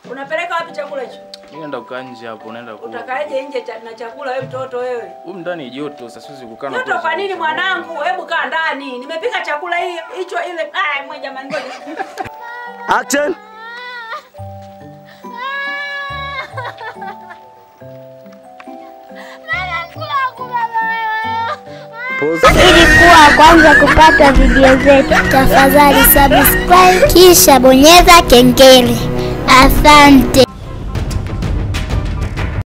Unapeleka wapi chakula hicho? Mimi naenda kukaa nje hapo, naenda kula. Utakaeje nje cha, na chakula wewe mtoto wewe? Huko ndani joto, sasa siwezi kukaa na Joto kula kwa nini chakula. mwanangu? Hebu kaa ndani. Nimepika chakula hii hicho ile. Ah, mwe jamani ngoja. Action. Pause. Ili kuwa wa kwanza kupata video zetu, tafadhali subscribe kisha bonyeza kengele. Asante.